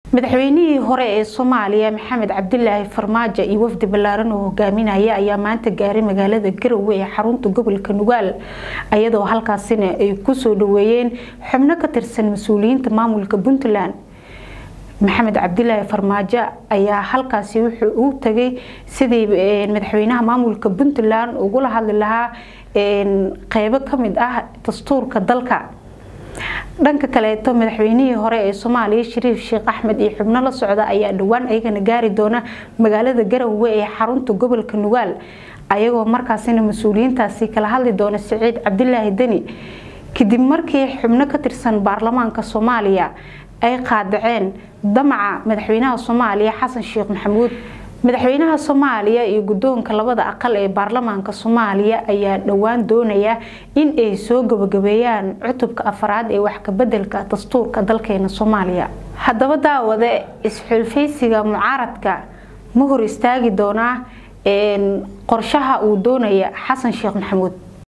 madaxweynihii hore ee soomaaliya maxamed cabdilaahi farmaajo iyo wafdi ballaaran oo hogaaminaya ayaa maanta gaaray magaalada garowe ee xarunta gobolka nugaal iyadoo halkaasina ay kusoo dhaweeyeen xubno ka tirsan mas-uuliyiinta maamulka puntland maxamed cabdilaahi farmaajo ayaa halkaasi wuxuu u tagay sidii madaxweynaha maamulka puntland ugula hadli lahaa qeybo kamid ah dastuurka dalka dhanka kaleeto madaxweynihii hore ee soomaaliya shariif sheekh axmed iyo xubno la socda ayaa dhowaan ayagana gaari doona magaalada garowe ee xarunta gobolka nugaal ayagoo markaasina mas-uuliyiintaasi kala hadli doona siciid cabdilaahi deni kadib markii xubno ka tirsan baarlamaanka soomaaliya ay qaadaceen damaca madaxweynaha soomaaliya xasan sheekh maxamuud madaxweynaha soomaaliya iyo guddoonka labada aqal ee baarlamaanka soomaaliya ayaa dhowaan doonaya in ay soo gabagabeeyaan cutubka afraad ee wax kabedelka dastuurka dalkeena soomaaliya haddaba daawade is-xulfaysiga mucaaradka ma hor istaagi doonaa qorshaha uu doonaya xasan sheekh maxamuud